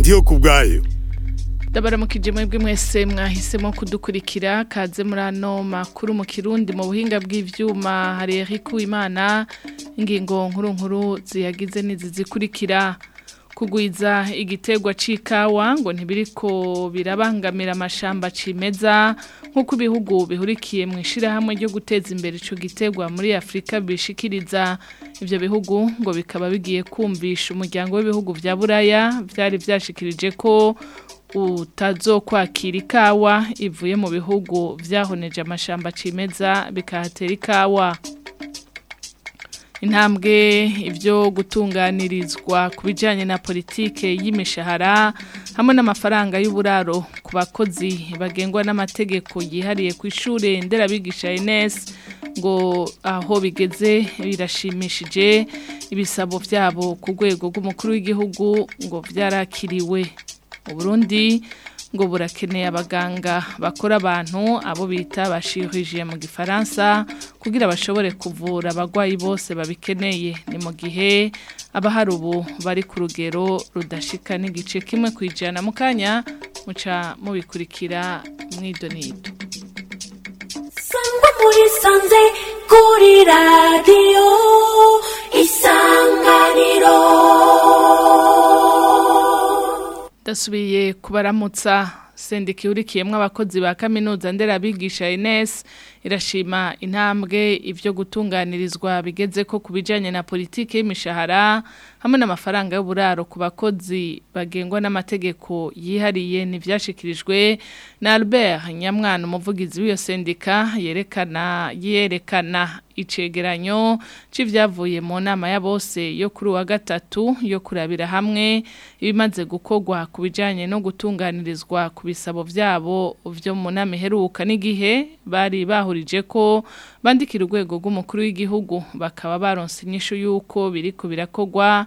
ndiyo ku bwayo ndabaramukije mwebwe mwese mwahisemo kudukurikira kaze muri ano makuru mu kirundi mu buhinga bw'ivyuma hari Eric Uwimana ingingo nkuru nkuru ziyagize nizi zikurikira kugwiza igitegwa c'ikawa ngo ntibiriko birabangamira amashamba cimeza nk'uko ibihugu bihurikiye mu ishirahamwe ryo guteza imbere ico gitegwa muri Afrika bishikiriza ivyo bihugu ngo bikaba bigiye kumvisha umuryango w'ibihugu vya Buraya vyari vyashikirije ko utazokwakira ikawa ivuye mu bihugu vyahoneje amashamba cimeza bikahatera ikawa intambwe ibyo gutunganirizwa ku bijyanye na politike y'imishahara hamwe n'amafaranga y'uburaro ku bakozi bagengwa n'amategeko yihariye ku ishuri nderabigisha Ines ngo aho bigeze birashimishije ibisabo byabo ku rwego rw'umukuru w'igihugu ngo byarakiriwe Burundi ngo burakeneye abaganga bakora abantu abo bita bashirije mu gifaransa kugira bashobore kuvura abagwayi bose babikeneye ni mu gihe abahari ubu bari ku rugero rudashika n'igice kimwe ku ijana mu kanya muca mubikurikira mwidonido sangwa muri sanze kuri radiyo isanganiro dasubiye kubaramutsa sendika ihurikiyemo abakozi ba kaminuza nderabigisha Ines irashima intambwe ibyo gutunganirizwa bigeze ko ku bijyanye na politiki y'imishahara hamwe n'amafaranga y'uburaro ku bakozi bagengwa n'amategeko yihariye ntibyashyikirijwe na Albert nyamwana umuvugizi w'iyo sendika yerekana yerekana icegeranyo c'ivyavuye mu nama ya bose yo kuri wa gatatu yo kurabira hamwe ibimaze gukorwa ku bijanye no gutunganirizwa ku bisabo vyabo vyo mu nama iheruka n'igihe bari bahurije ko bandikira urwego rw'umukuru w'igihugu bakaba baronse inyishu y'uko biriko birakorwa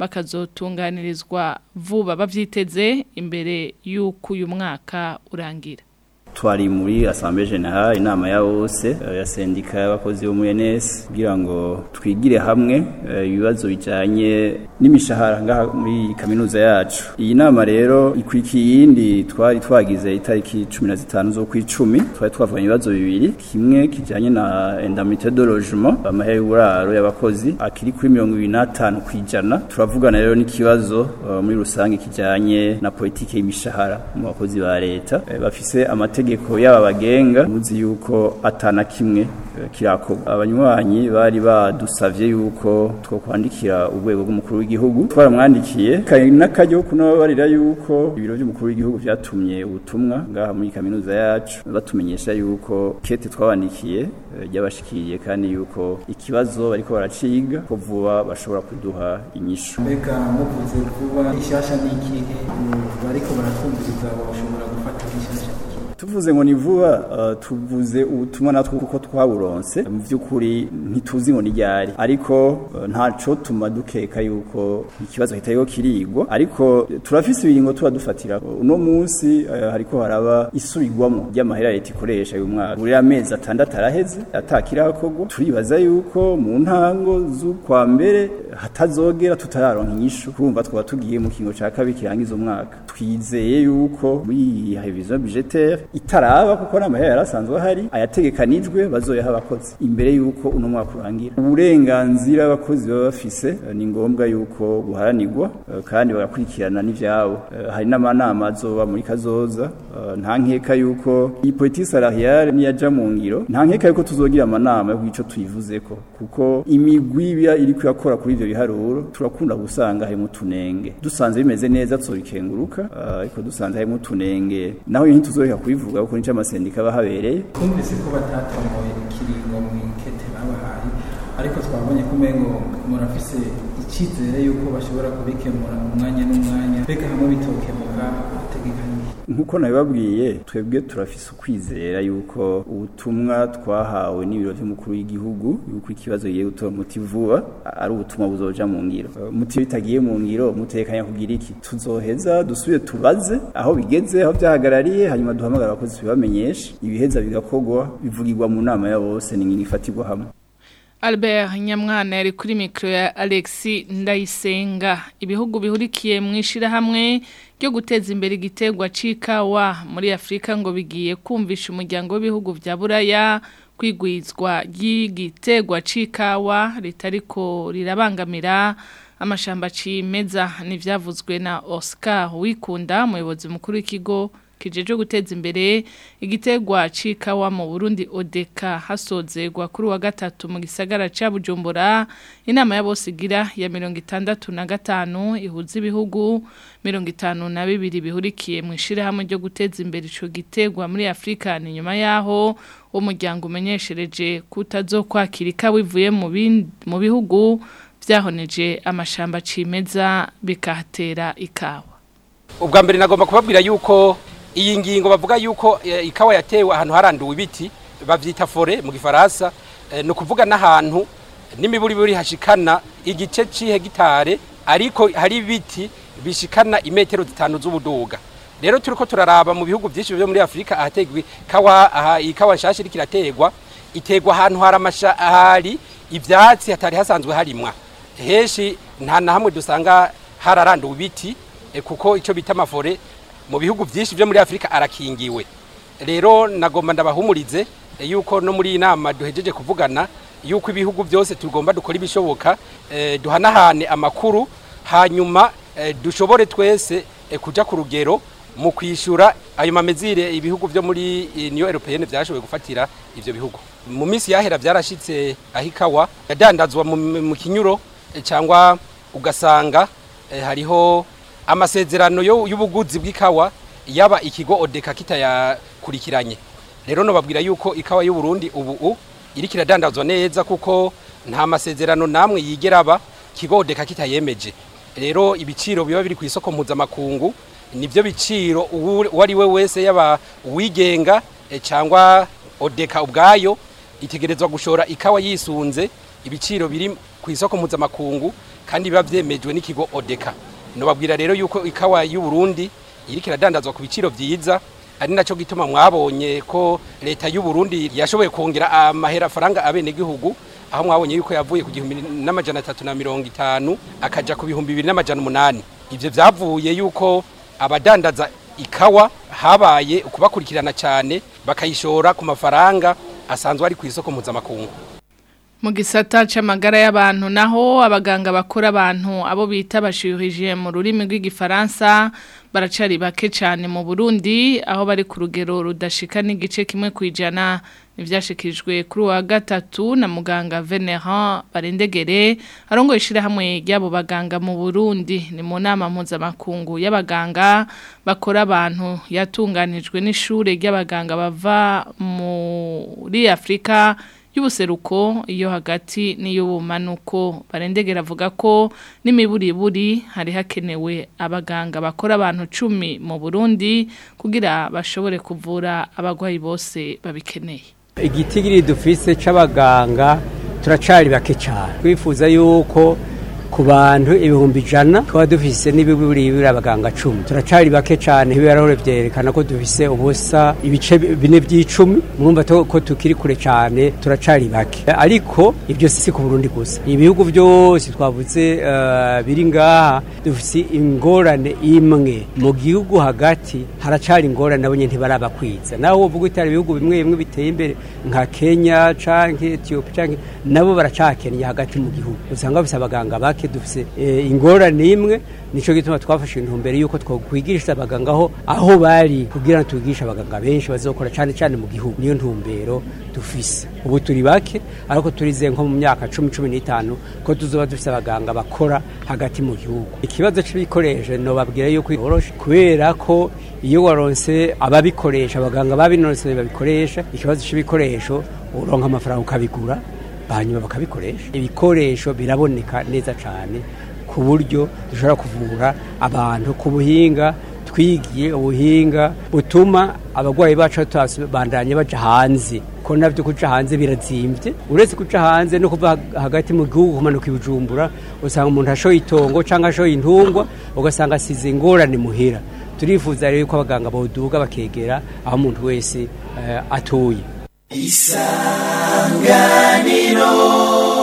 bakazotunganirizwa vuba bavyiteze imbere y'uko uyu mwaka urangira twari muri assemblée générale inama ya bose ya sendika y'abakozi bo muri NS kugira ngo twigire hamwe ibibazo bijanye n'imishahara ngaha muri kaminuza yacu iyi nama rero ikurikiye iyindi twari twagize itariki 15 zo kwicumi twari twavuganye ibibazo bibiri kimwe kijanye na indemnité de logement amahere y'uburaro y'abakozi akiri kuri 25 kwijana turavugana rero n'ikibazo uh, muri rusange kijanye na politike y'imishahara mu bakozi ba leta uh, bafise amate amategeko yaba bagenga muzi yuko atana kimwe kirakorwa abanywanyi bari badusavye yuko two kwandikira urwego rw'umukuru w'igihugu twaramwandikiye kandi n'akajyo kunabarira yuko ibiro by'umukuru w'igihugu vyatumye ubutumwa ngaha muri kaminuza yacu batumenyesha yuko kete twabandikiye ryabashikiriye kandi yuko ikibazo bariko baraciga ko vuba bashobora kuduha inyishu mbega muvuze vuba ishasha n'ikihe bariko baratwumviriza bashobora gufata ishasha tuvuze ngo ni vuba uh, tuvuze ubutumwa natwe kuko twaburonse mu by'ukuri ntituzi ngo ni ryari ariko uh, ntaco tuma dukeka yuko ikibazo kitariho kirigwa ariko turafise ibiringo tuba dufatira uno munsi uh, hariko haraba isubirwamo ry'amahera leta ikoresha uyu mwaka buri amezi atandatu araheze atakirakorwa turibaza yuko mu ntango z'ukwa mbere hatazogera tutararonka inyishu kurumva twaba tugiye mu kingo ca kabiri kirangiza umwaka twizeye yuko muri revision budgetaire itaraba kuko n'amahera yarasanzwe ahari ayategekanijwe bazoyaha abakozi imbere yuko uno mwaka urangira uburenganzira abakozi baba bafise ni ngombwa yuko buharanirwa kandi bagakurikirana n'ivyabo hari n'amanama azoba muri kazoza nta nkeka yuko iyi politiki salariale niyaja mu ngiro nta nkeka yuko tuzogira amanama yo ico tuyivuzeko kuko imigwi iba iri kuyakora kuri ivyo biharuro turakunda gusanga harimo utunenge dusanze bimeze neza tuzobikenguruka ariko dusanze harimo utunenge naho iyo ntituzoreka kubivuga kuko nico amasendika bahabereye twumvise ko batatomoye ikiringo mu ikete babahaye ariko twabonye ko umengo murafise icyizere yuko bashobora kubikemura mu mwanya n'umwanya mbega hamwe bitokemuka hategekanye nkuko nabibabwiye twebwe turafise ukwizera yuko ubutumwa twahawe n'ibiro by'umukuru w'igihugu yuko ikibazo giye gutora umuti vuba ari ubutumwa buzoja mu ngiro umuti bitagiye mu ngiro mutekanya kugira iki tuzoheza dusubire tubaze aho bigeze aho byahagarariye hanyuma duhamagara abakozi tubibamenyeshe ibiheza bigakorwa bivugirwa mu nama ya bose ni ngini ifatirwa hamwe Albert Nyamwana yari kuri mikro ya Alexi Ndayisenga ibihugu bihurikiye mu ishirahamwe ryo guteza imbere igitegwa cikawa muri Afrika ngo bigiye kumvisha umuryango w'ibihugu vya Buraya kwigwizwa ry'igitegwa cikawa ritariko rirabangamira amashamba cimeza nivyavuzwe na Oscar Wikunda umuyobozi mukuru w'ikigo kijeje guteza imbere igitegwa cikawa mu Burundi Odeka hasozerwa kuri wa gatatu mu gisagara ca Bujumbura inama ya bose igira ya 65 ihuza ibihugu 52 bihurikiye mu ishire hamwe ryo guteza imbere ico gitegwa muri Afrika ni nyuma yaho umuryango umenyeshereje kutazokwakira ikawa ivuye mu mu bihugu vyahoneje amashamba cimeza bikahatera ikawa ubwa mbere nagomba kubabwira yuko iyi ngingo bavuga yuko ikawa yatewe ahantu haranduwe ibiti bavyita fore mu gifaransa no kuvuga n'ahantu n'imiburiburi hashikana igice c'ihegitare ariko hari ibiti bishikana imetero zitanu z'ubuduga rero turiko turaraba mu bihugu byinshi byo muri Afrika ahategwa ikawa aha ikawa nshasha iriko irategwa itegwa ahantu hari amasha hari ivyatsi hatari hasanzwe harimwa heshi nta na hamwe dusanga hararanduwe ibiti kuko ico bita amafore mu bihugu byinshi byo muri Afrika arakingiwe rero nagomba ndabahumurize yuko no muri inama duhejeje kuvugana yuko ibihugu byose tugomba dukora ibishoboka eh, duhanahane amakuru hanyuma eh, dushobore twese eh, kuja ku rugero mu kwishura ayo mamezire ibihugu byo muri Union Européenne byashoboye gufatira ivyo bihugu mu minsi yahera byarashitse ahikawa yadandazwa mu, mu kinyuro cyangwa ugasanga hariho amasezerano y'ubuguzi bw'ikawa yaba ikigo odeka kitayakurikiranye rero no babwira yuko ikawa y'u Burundi ubu iri kiradandazwa neza kuko nta masezerano namwe yigera aba kigo odeka kitayemeje rero ibiciro biba biri ku isoko mpuzamakungu nivyo biciro uwo ari we wese yaba uwigenga cyangwa odeka ubwayo itegerezwa gushora ikawa yisunze ibiciro biri ku isoko mpuzamakungu kandi biba vyemejwe n'ikigo odeka nobabwira rero yuko ikawa y'u Burundi iri kiradandazwa ku biciro vyiza ari naco gituma mwabonye ko leta y'u Burundi yashoboye kongera amahera faranga abene gihugu aho mwabonye yuko yavuye ku gihumbi n'amajana atatu na mirongo itanu akaja ku bihumbi bibiri n'amajana umunani ivyo vyavuye yuko abadandaza ikawa habaye ukubakurikirana cyane bakayishora ku mafaranga asanzwe ari ku isoko mpuzamakungu mu gisata c'amagara y'abantu naho abaganga bakora abantu abo bita bashirije mu rurimi rw'igifaransa baracari bake cyane mu Burundi aho bari ku rugero rudashika n'igice kimwe kwijana ivyashikirijwe kuri wa gatatu na muganga Venerand Barendegere arongo ishira hamwe ryabo baganga mu Burundi ni mu nama mpuzamakungu y'abaganga bakora abantu yatunganijwe n'ishure ry'abaganga bava muri Afrika y'ubuseruko iyo hagati n'iy'ubumanuko barendegera avuga ko n'imiburiburi hari hakenewe abaganga bakora abantu cumi mu Burundi kugira bashobore kuvura abagwayi bose babikeneye igitigiri dufise c'abaganga turacari bake cyane twifuza yuko ku bantu ibihumbi ijana tukaba dufise n'ibiburi abaganga cumi turacari bake cyane ibirahuri byerekana ko dufise ubusa ibice bine by'icumi murumva ko tukiri kure cyane turacari bake ariko ibyo si ku Burundi gusa ibihugu byose twavuze uh, biri ngaha dufise ingorane imwe mu gihugu hagati haracari ingorane nabo nyene ntibarabakwiza naho uvuga itari ibihugu bimwe bimwe biteye imbere nka Kenya canke Ethiopia canke nabo baracakenya hagati mu gihugu usanga bafise abaganga bake dufise ingorane imwe nico gituma twafashe intumbero yuko twokwigisha abaganga aho aho bari kugira ngo tubigishe abaganga benshi bazokora cyane cyane mu gihugu niyo ntumbero dufise ubu turi bake ariko turize nko mu myaka cumi cumi n'itanu ko tuzoba dufise abaganga bakora hagati mu gihugu ikibazo c'ibikoresho nobabwira yuko yoroshe kubera ko iyo waronse ababikoresha abaganga babinonse babikoresha ikibazo c'ibikoresho uronka amafaranga ukabigura hanyuma bakabikoresha ibikoresho biraboneka neza cyane ku buryo dushobora kuvura abantu ku buhinga twigiye ubuhinga butuma abarwayi bacu bandanye baja hanze ko navyo kuja hanze birazimbye uretse kuja hanze no kuva hagati mu gihugu kumanuka ibujumbura usanga umuntu ashoye itongo cyangwa ashoye intungwa ugasanga asize ingorane muhira turifuza rero ko abaganga boduga bakegera aho umuntu wese uh, atuye isanganiro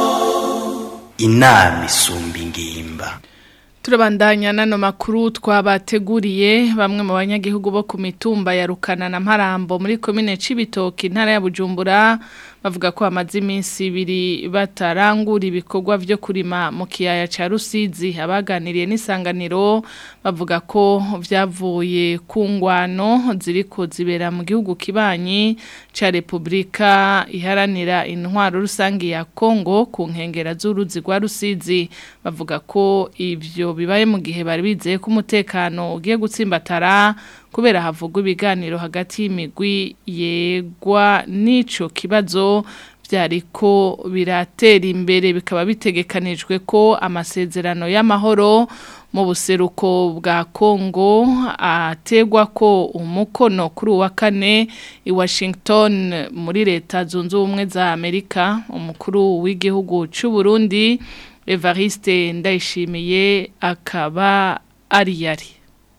inama isumba ingimba Turabandanya nano makuru twabateguriye bamwe mu banyagihugu bo ku mitumba ya Rukana na Mparambo muri komine Cibitoke intara ya Bujumbura bavuga ko amazi iminsi ibiri batarangura ibikorwa byo kurima mu kiyaya ca Rusizi abaganiriye n'isanganiro bavuga ko vyavuye ku ngwano ziriko zibera mu gihugu kibanyi ca Republika iharanira intwaro rusangi ya Kongo ku nkengera z'uruzi rwa Rusizi bavuga ko ivyo bibaye mu gihe bari bizeye ko umutekano ugiye gutsimbatara kubera havugwa ibiganiro hagati y'imigwi yegwa n'ico kibazo byariko biratera imbere bikaba bitegekanijwe ko amasezerano y'amahoro mu buseruko bwa Kongo ategwa ko umukono kuri uwa kane i Washington muri leta zunze ubumwe za Amerika umukuru w'igihugu cy'u Burundi Evariste Ndayishimiye akaba ari yari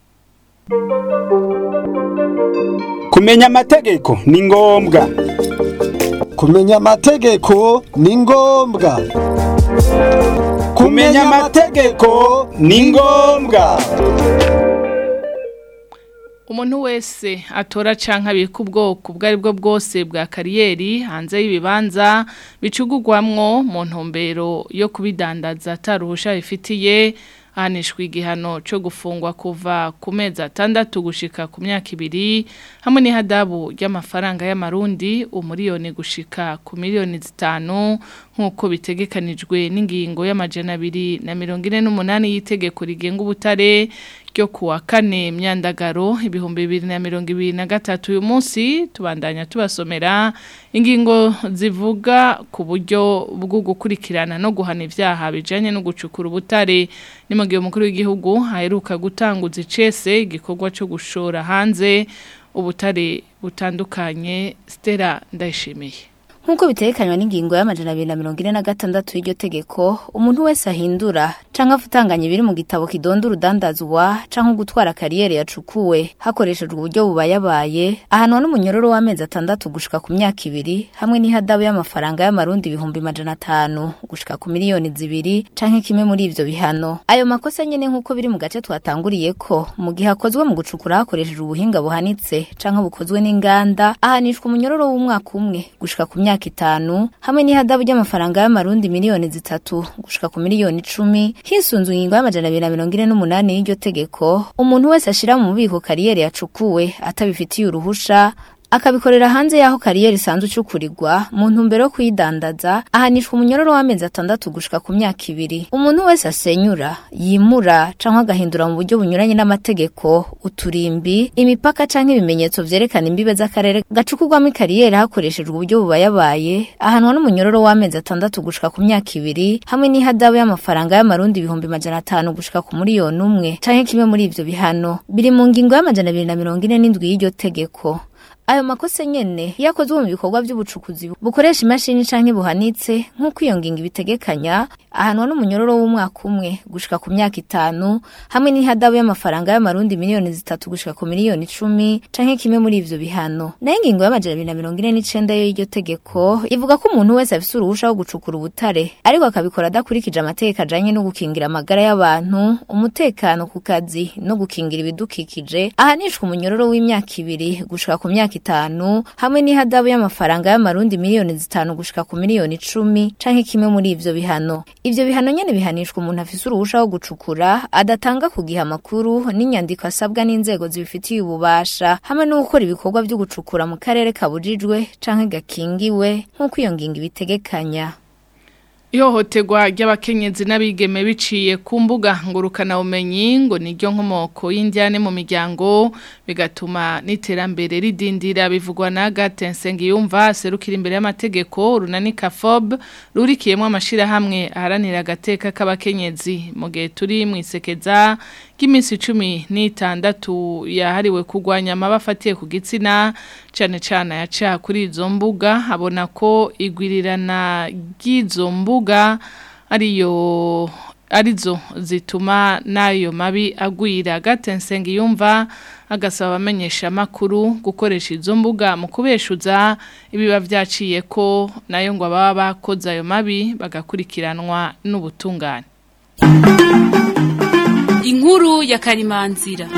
kumenya amategeko ni ngombwa kumenya amategeko ni ngombwa kumenya amategeko ni ngombwa umuntu wese atora canka abika ubwoko ubwo ari bwo bwose bwa kariyeri hanze y'ibibanza bicugurwamwo mu ntumbero yo kubidandaza ataruhusha bifitiye ahanishwa igihano cyo gufungwa kuva ku mezi atandatu gushika ku myaka ibiri hamwe n'ihadabu ry'amafaranga y'amarundi umuriyoni gushika ku miliyoni zitanu nk'uko bitegekanijwe n'ingingo y'amajana abiri na mirongo ine n'umunani y'itegeko rigenga ubutare ryo kuwa kane myandagaro ibihumbi bibiri na mirongo ibiri na gatatu uyu munsi tubandanya tubasomera ingingo zivuga ku buryo bwo gukurikirana no guhana ibyaha bijanye no gucukura ubutare ni mu gihe umukuru w'igihugu aheruka gutanguza icese igikorwa cyo gushora hanze ubutare butandukanye Stella ndayishimiye Nkuko bitekanywa n'ingingo y'amajana 246 y'iryo tegeko, umuntu wese ahindura canke afutanganya ibiri mu gitabo kidonda urudandazwa canke gutwara kariyeri yacukuwe hakoreshejwe uburyo bubayabaye, ahanwa n'umunyororo w'amezi atandatu gushika ku myaka ibiri hamwe n'ihadabu y'amafaranga y'amarundi ibihumbi majana atanu gushika ku miliyoni zibiri canke kimwe muri ivyo bihano. Ayo makosa nyene nkuko biri mu gace twatanguriye ko mu gihe akozwe mu gucukura hakoreshejwe ubuhinga buhanitse canke bukozwe n'inganda ahanishwa umunyororo w'umwaka umwe gushika ku myaka myaka itanu hamwe n'ihadabu ry'amafaranga y'amarundi miliyoni zitatu gushika ku miliyoni icumi hisunzwe ingingo y'amajana abiri na mirongo ine n'umunani y'iryo tegeko umuntu wese ashira mu bubiko kariyeri yacukuwe atabifitiye uruhusha akabikorera hanze y'aho kariyeri isanzwe icukurirwa mu ntumbero yo kuyidandaza ahanishwa umunyororo w'amezi atandatu gushika ku myaka ibiri umuntu wese asenyura yimura canke agahindura mu buryo bunyuranye n'amategeko uturimbi imipaka canke ibimenyetso vyerekana imbibe z'akarere gacukurwamo ikariyeri hakoreshejwe uburyo bubayabaye ahanwa n'umunyororo w'amezi atandatu gushika ku myaka ibiri hamwe n'ihadabu y'amafaranga y'amarundi ibihumbi majana atanu gushika ku miliyoni umwe canke kimwe muri ivyo bihano biri mu ngingo y'amajana abiri na mirongo ine n'indwi y'iryo tegeko ayo makosa nyene yakozwe mu bikorwa by'ubucukuzi bukoresha imashini canke buhanitse nk'uko iyo ngingo ibitegekanya ahanwa n'umunyororo w'umwaka umwe gushika ku myaka itanu hamwe n'ihadabu y'amafaranga y'amarundi miliyoni zitatu gushika ku miliyoni icumi canke kimwe muri ivyo bihano nayo ingingo y'amajana abiri na mirongo ine n'icenda yo y'iryo tegeko ivuga ko umuntu wese afise uruhusha wo gucukura ubutare ariko akabikora adakurikije amategeko ajanye no gukingira amagara y'abantu umutekano ku kazi no gukingira ibidukikije ahanishwa umunyororo w'imyaka ibiri gushika ku myaka itanu hamwe n'ihadabu y'amafaranga y'amarundi miliyoni zitanu gushika ku miliyoni icumi canke kimwe muri ivyo bihano ivyo bihano nyene bihanishwa umuntu afise uruhusha wo gucukura adatanga ku gihe amakuru n'inyandiko asabwa n'inzego zibifitiye ububasha hamwe no gukora ibikorwa vyo gucukura mu karere kabujijwe canke gakingiwe nk'uko iyo ngingo ibitegekanya Ihohoterwa ry'abakenyezi n'abigeme biciye ku mbuga ngurukana bumenyi ngo niryo nkomoko y'indyane mu miryango bigatuma n'iterambere ridindira bivugwa na Gatensengi yumva serukira imbere y'amategeko runanika FOB rurikiyemo amashira hamwe aharanira agateka k'abakenyezi mu gihe turi mu isekeza ry'iminsi 16 yahariwe kugwanya amabafatiye ku gitsina cyane cyane yaca kuri izo mbuga abona ko igwirirana ry'izo mbuga ariyo arizo zituma nayo mabi agwira gatensengi yumva agasaba abamenyesha makuru gukoresha izo mbuga mu kubeshuza ibiba vyaciye ko nayo ngo baba bakoze ayo mabi bagakurikiranwa n'ubutungane inkuru ya karimanzira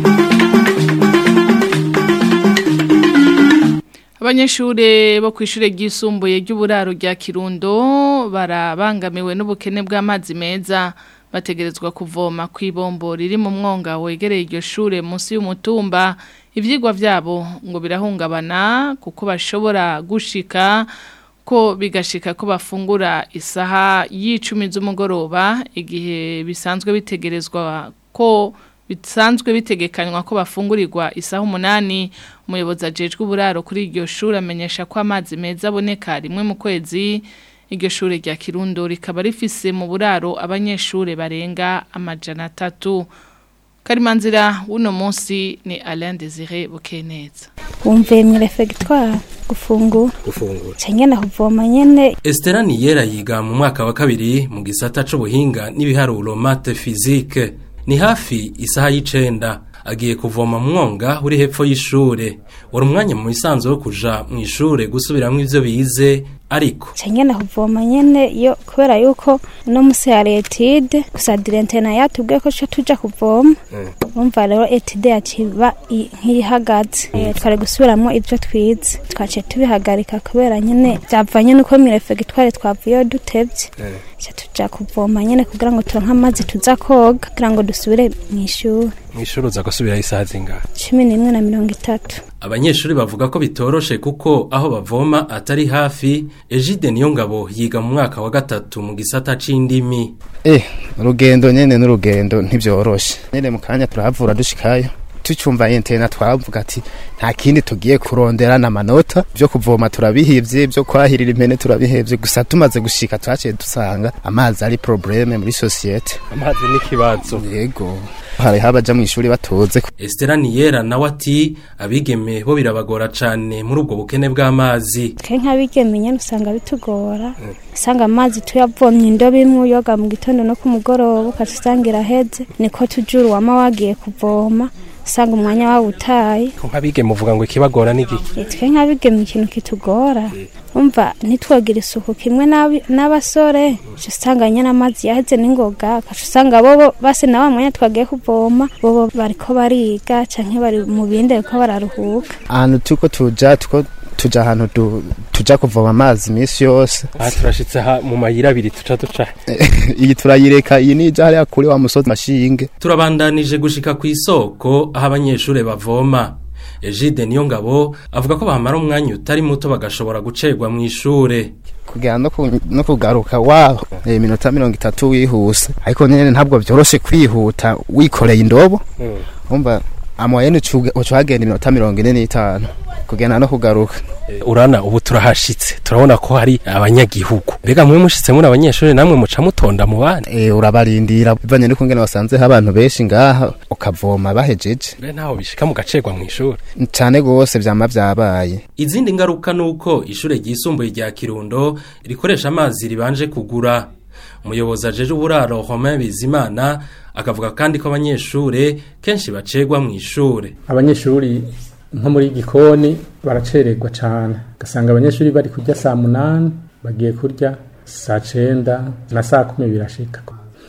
Abanyeshure bo kwishure ryisumbuye ry'uburaro rya Kirundo barabangamiwe n'ubukene bw'amazi meza bategerezwa kuvoma kw'ibombo riri mu mwonga wegereye iryo shure munsi y'umutumba ivyigwa vyabo ngo birahungabana kuko bashobora gushika ko bigashika ko bafungura isaha y'icumi z'umugoroba igihe bisanzwe bitegerezwa ko bisanzwe bitegekanywa ko bafungurirwa isaha umunani umuyobozi ajejwe uburaro kuri iryo shuri amenyesha ko amazi meza aboneka rimwe mu kwezi iryo shuri rya kirundo rikaba rifise mu buraro abanyeshuri barenga amajana atatu karimanzira w'uno munsi ni Alain Desire Bukeneza wumviye mu refegitwari gufungura gufungura cyangwa na kuvoma nyene Estera Niyera yiga mu mwaka wa kabiri mu gisata c'ubuhinga n'ibiharuro mate physique ni hafi isaha y'icenda agiye kuvoma mwonga uri hepfo y'ishure wari umwanya mu bisanzwe wo kuja mu ishure gusubiramwo ivyo bize ariko cyangwa na kuvoma nyene iyo kubera yuko uno musi hari etide gusa direntena yatubwiye ko tuca tuja kuvoma umva rero etide yaciba nk'ihagaze Eh, twari gusubiramwo ivyo twize twaciye tubihagarika kubera nyene vyavanye nuko mirefegitwari twavuyeyo dutevye ca tuja kuvoma nyene kugira ngo turonke amazi tuza koga kugira ngo dusubire mw'ishuri mw'ishure uza gusubirayo isaha zingahe cumi n'imwe na mirongo itatu abanyeshuri bavuga ko bitoroshe kuko aho bavoma atari hafi Egide Niyongabo yiga mu mwaka wa gatatu mu gisata c'indimi Eh, urugendo nyene n'urugendo ntibyoroshe. Nyene mu kanya turahavura dushikayo. Tucumva internet twavuga ati nta kindi tugiye kurondera na manota byo kuvoma turabihivye byo kwahirira impene turabihevye gusa tumaze gushika twaciye dusanga amazi ari probleme muri societe amazi n'ikibazo yego hari habaja mu ishuri batoze Estera Niyera nawe ati abigeme bo birabagora cane muri ubwo bukene bw'amazi twe nk'abigeme nyene usanga bitugora usanga amazi tuyavomye indobo imwe uyoga mu gitondo no ku mugoroba ukaca usanga iraheze niko tujura uwama wagiye kuvoma usanga umwanya wawutaye nk'abigeme uvuga ngo ikibagora n'igiki twe nk'abigeme ikintu kitugora umva ntitwogira isuku kimwe n'abi- n'abasore uca usanga nyene amazi yaheze n'ingoga ukaca usanga bobo base na wa mwanya twagiye kuvoma bobo bariko bariga canke bari mu bindi bariko bararuhuka ahantu tuko tuja tuko tuja ahantu du- tuja kuvoma amazi imisi yose aha turashitse ha mu mayira abiri tuca duca iyi turayireka iyi nija hariya kuri wa musozi mashinge turabandanije gushika ku isoko aho abanyeshure bavoma Egide Niyongabo avuga ko bahamara umwanya utari muto bagashobora gucerwa mu ishure kugera no ku- no kugaruka waho eh, iminota mirongo itatu wihuse ariko nyene ntabwo vyoroshe kwihuta wikoreye indobo umva amoyene ucagenda iminota mirongo ine n'itanu kugenda no kugaruka urana ubu turahashitse turabona ko hari abanyagihugu mbega mwe mushitse muri abanyeshuri namwe muca mutonda mu bandi Eh, urabarindira bivanye n'uko ngene wasanzeho abantu benshi ngaha ukavoma bahejeje mbe ntaho bishika mugacerwa mu ishuri cane gose vyama vyabaye izindi ngaruka nuko ishure ryisumbuye rya Kirundo rikoresha amazi ribanje kugura umuyobozi ajeje uburaro Romain Bizimana akavuga kandi ko abanyeshure kenshi bacerwa mu ishure abanyeshuri nko muri gikoni baracererwa cyane ugasanga abanyeshuri bari kurya saa munani bagiye kurya saa cenda na saa kumi birashika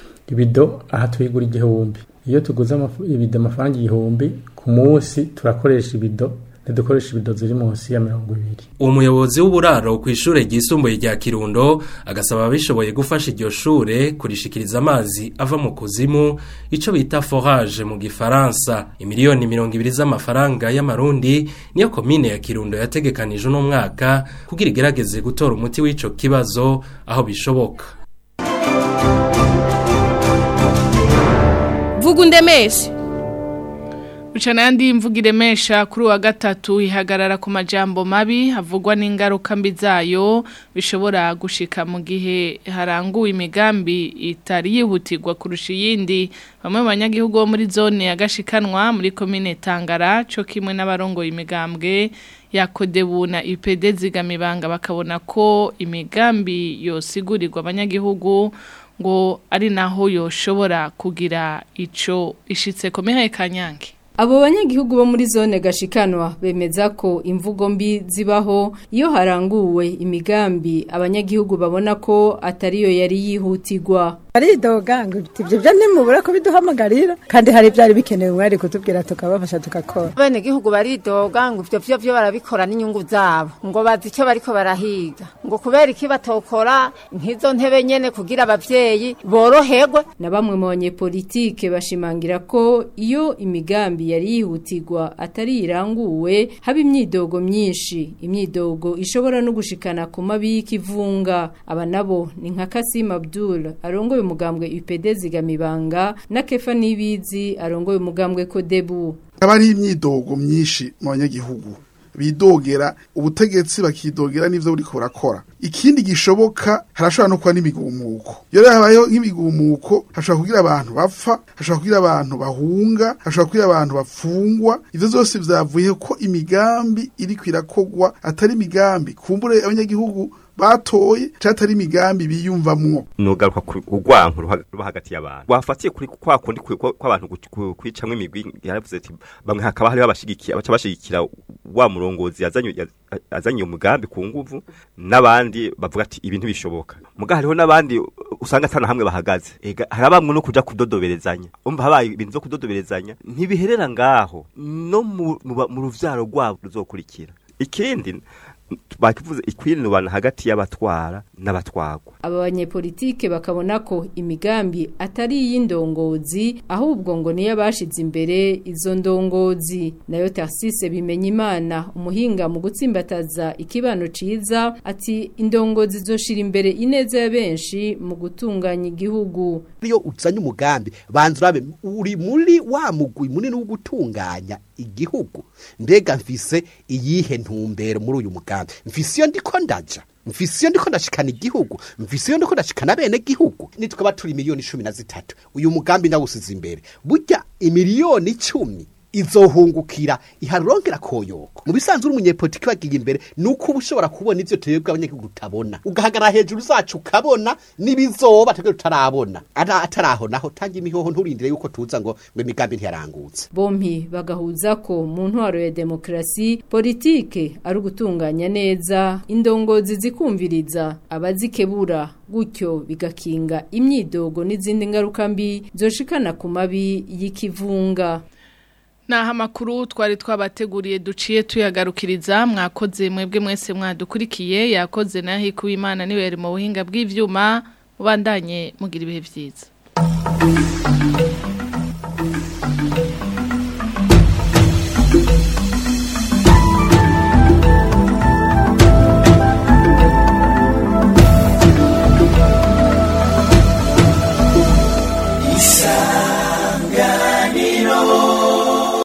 ibido aha tuyigura igihumbi iyo tuguze amafu- ibido amafaranga igihumbi ku munsi turakoresha ibido ntidukoresha ibido ziri munsi ya mirongo ibiri uwo muyobozi w'uburaro ku ishure ryisumbuye rya Kirundo agasaba abishoboye gufasha iryo shure kurishikiriza amazi ava mu kuzimu ico bita forage mu gifaransa imiliyoni mirongo ibiri z'amafaranga y'amarundi niyo komine ya Kirundo yategekanije uno mwaka kugira igerageze gutora umuti w'ico kibazo aho bishoboka vuga undemeshe Bucana yandi imvuga iremesha kuri uwa gatatu ihagarara ku majambo mabi havugwa n'ingaruka mbi zayo bishobora gushika mu gihe haranguwe imigambi itari yihutirwa kurusha iyindi bamwe mu banyagihugu bo muri zone ya Gashikanwa muri komine Tangara cyo kimwe n'abarongoye imigambwe ya Kodebu na IPD zigamibanga bakabona ko imigambi yosigurirwa abanyagihugu ngo ari naho yoshobora kugira ico ishitse komere kanyange abo banyagihugu bo muri zone gashikanwa bemeza ko imvugo mbi zibaho iyo haranguwe imigambi abanyagihugu babona ko atariyo yari yihutirwa aridoga ngo ibyo byo ntimubura ko biduhamagarira kandi hari byari bikenewe mwari kutubwira tukabafasha tugakora bene gihugu baridoga ngo ibyo byo byo barabikora n'inyungu zabo ngo bazi icyo bariko barahiga ngo kubera iki batokora nk'izo ntebe nyene kugira abavyeyi boroherwe na bamwe mu banyepolitike bashimangira ko iyo imigambi yari yihutirwa atari iranguwe haba imyidogo myinshi imyidogo ishobora no gushikana ku mabi y'ikivunga aba nabo ni nka Kasim Abdul arongoye umugambwe UPD zigamibanga na Kefa Nibizi arongoye umugambwe Kodebu haba ari imyidogo myinshi mu banyagihugu bidogera ubutegetsi bakidogera n'ivyo buriko burakora ikindi gishoboka harashobora no kuba n'imigumuko iyo rero habayeho nk'imigumuko hashobora kugira abantu bapfa hashobora kugira abantu bahunga hashobora kugira abantu bafungwa ivyo vyose vyavuye ko imigambi iriko irakogwa atari imigambi kumbure abanyagihugu batoye catari imigambi biyumvamwo nugaruka ku urwanko ruba hagati y'abantu wafatiye kuri kwa kundi kw'abantu kwicamwe imigwi yaravuze ati bamwe hakaba hari babashigikiye abaca bashigikira wa murongozi yazanye azanye umugambi ku nguvu n'abandi bavuga ati ibintu bishoboka muga hariho n'abandi usanga atana hamwe bahagaze ega harabamwe no kuja kudodoberezanya umva habaye ibintu zo kudodoberezanya ntibiherera ngaho no mu ruvyaro rwabo ruzokurikira ikindi bakivuze ikwinubana hagati y'abatwara n'abatwagwa aba banyepolitike bakabona ko imigambi atari iy'indongozi ahubwo ngo niyo abashize imbere izo ndongozi nayo Tarsise bimenya imana umuhinga mu gutsimbataza ikibano ciza ati indongozi zoshira imbere ineza ya benshi mu gutunganya igihugu iyo uzanye umugambi banza urabe uri muri wa mugwi munini wo gutunganya igihugu mbega mfise iyihe ntumbero muri uyu mugambi mfise iyo ndiko ndaja mfise iyo ndiko ndashikana igihugu mfise iyo ndiko ndashikana bene gihugu nitwaba turi miliyoni cumi na zitatu uyu mugambi ndawusize imbere burya imiliyoni icumi izohungukira iharongera koyoko mu bisanzwe uri umunyepolitiki bagiye imbere nuko uba ushobora kubona ivyo twebwe abanyagihugu utabona ugahagarara hejuru zacu ukabona n'ibizoba twebwe tutarabona ataraho naho tanga imihoho nturindire yuko tuza ngo ngo imigambi ntiyarangutse bompi bagahuza ko mu ntwaro ya demokrasi politike ari ugutunganya neza indongozi zikumviriza abazikebura gutyo bigakinga imyidogo n'izindi ngaruka mbi zoshikana ku mabi y'ikivunga Naha makuru twari twabateguriye duciye tuyagarukiriza mwakoze mwebwe mwese mwadukurikiye yakoze na hiku imana niwe yari mu buhinga bw'ivyuma ubandanye mugira ibihe vyiza